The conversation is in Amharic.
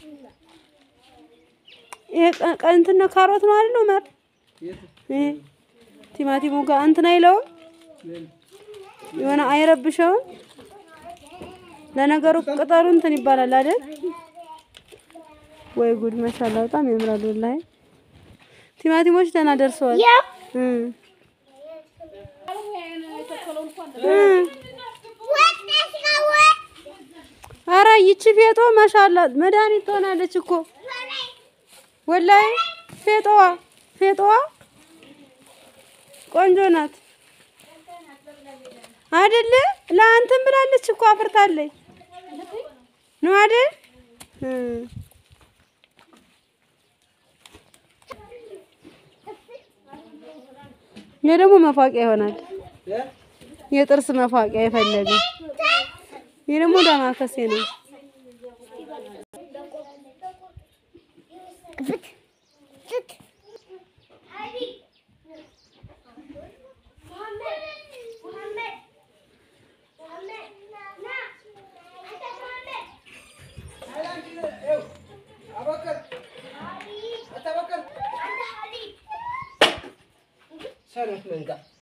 ይሄ ቀ- ቀ- እንትን ነው ካሮት ነው አይደል? ዑመር ይሄ ቲማቲሙ ጋር እንትን አይለውም የሆነ አይረብሸውም። ለነገሩ ቅጠሉ እንትን ይባላል አይደል? ወይ ጉድ ማሻአላ በጣም ያምራል ወላሂ። ቲማቲሞች ደህና ደርሰዋል። እ እ ኧረ ይቺ ፌጦ ማሻአላ መድኃኒት ትሆናለች እኮ ወላሂ ፌጦዋ ፌጦዋ ቆንጆ ናት አይደለ? ለአንተም ብላለች እኮ አፍርታለች ነው አይደል? እ ይሄ ደግሞ መፋቂያ ይሆናል። የጥርስ መፋቂያ የፈለገ ይሄ ደግሞ ዳማከሴ ነው። ሰነፍ መንጋ